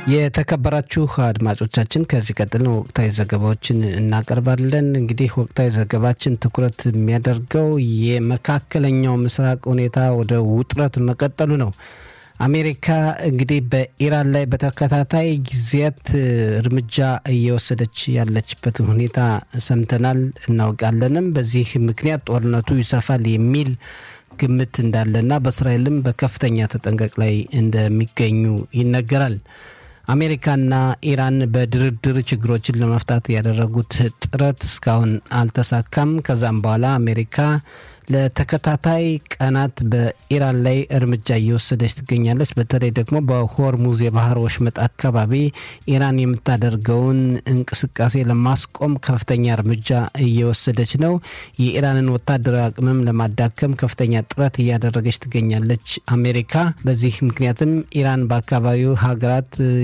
የተከበራችሁ አድማጮቻችን ከዚህ ቀጥል ወቅታዊ ዘገባዎችን እናቀርባለን። እንግዲህ ወቅታዊ ዘገባችን ትኩረት የሚያደርገው የመካከለኛው ምስራቅ ሁኔታ ወደ ውጥረት መቀጠሉ ነው። አሜሪካ እንግዲህ በኢራን ላይ በተከታታይ ጊዜያት እርምጃ እየወሰደች ያለችበትን ሁኔታ ሰምተናል፣ እናውቃለንም። በዚህ ምክንያት ጦርነቱ ይሰፋል የሚል ግምት እንዳለና በእስራኤልም በከፍተኛ ተጠንቀቅ ላይ እንደሚገኙ ይነገራል። አሜሪካና ኢራን በድርድር ችግሮችን ለመፍታት ያደረጉት ጥረት እስካሁን አልተሳካም። ከዛም በኋላ አሜሪካ ለተከታታይ ቀናት በኢራን ላይ እርምጃ እየወሰደች ትገኛለች። በተለይ ደግሞ በሆርሙዝ የባህር ወሽመጥ አካባቢ ኢራን የምታደርገውን እንቅስቃሴ ለማስቆም ከፍተኛ እርምጃ እየወሰደች ነው። የኢራንን ወታደራዊ አቅምም ለማዳከም ከፍተኛ ጥረት እያደረገች ትገኛለች አሜሪካ። በዚህ ምክንያትም ኢራን በአካባቢው ሀገራት